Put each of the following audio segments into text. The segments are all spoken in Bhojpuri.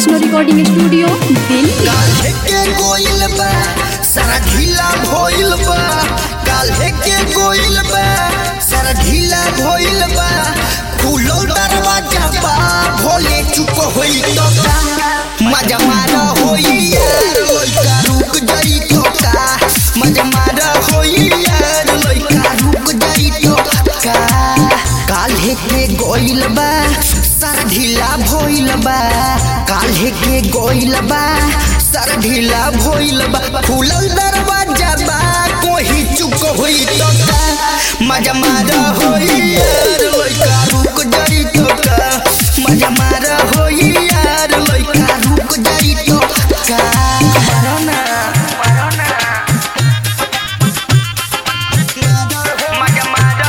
वैष्णो रिकॉर्डिंग स्टूडियो दिल्ली काल्हे के गोइल बा सारा ढीला भइल बा काल्हे के गोइल बा सारा ढीला भइल बा खुलो दरवाजा बा भोले चुप होई तो का मजा मार होई यार लइका रुक जाई तो का मजा मार होई यार लइका रुक जाई तो का काल्हे के गोइल बा सारा ढीला भइल बा काल्हे के गोइल बा सारा ढीला भइल बा खुलल दरवाजा बा कोही चुप होई तो का मजा मार होई यार लइका रुक जाई तो का मजा मार होई यार लइका रुक जाई तो का मारो ना मारो ना मजा मार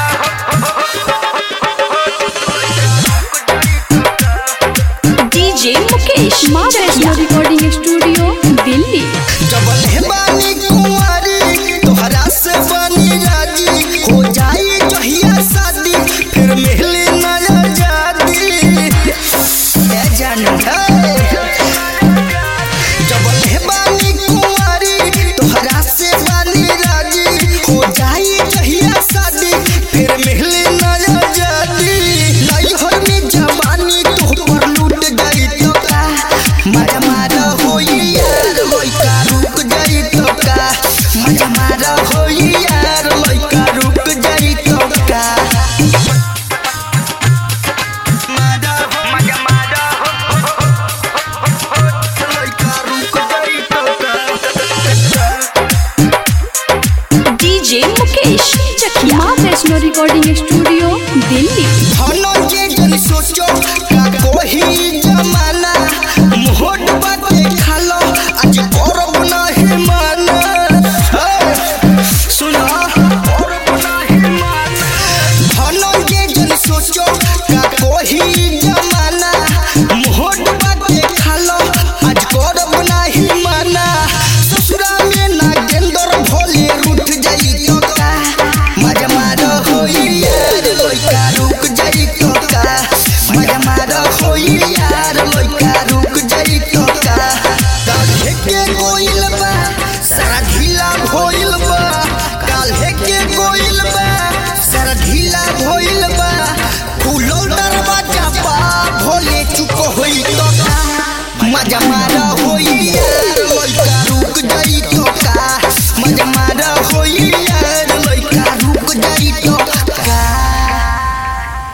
डीजे मुकेश माँ वैष्णो रिकॉर्डिंग स्टूडियो दिल्ली जबल है बानी कुंवारी तोहरा से बनी राजी हो जाई जहिया शादी फिर मिली नया जाती ए जान है जबल है बानी कुंवारी तोहरा से बनी राजी हो जाई जहिया शादी फिर मिली नया जाती नैहर में जवानी तो पर लूट गई तो का मजा मारा होई यार लइका रुक जाई तो का मजा मारा होई यार लइका रुक जाई तो का मारा हो मजा मारा हो लइका रुक जाई तो का डीजे मुकेश चकिया माँ वैष्णो रिकॉर्डिंग स्टूडियो दिल्ली धनो के जन सोचो का कोही जमाना मोहट बाटे खालो आज करब नहीं माना हे, सुनो करब नहीं माना धनो के जन सोचो का कोही जमाना मोहट बाटे खालो आज करब नहीं माना ससुरा में नागेंद्र भोले रूठ जाई तो का मजा मारो होई यार लइका रुक जाई तो का मजा मारो होई यार लइका रुक जाई तो का काल्हे के गोइल बा सारा ढीला भइल बा काल्हे के गोइल बा सारा ढीला भइल बा खुलो दरवाजा बा भोले चुप होई तो का मजा मार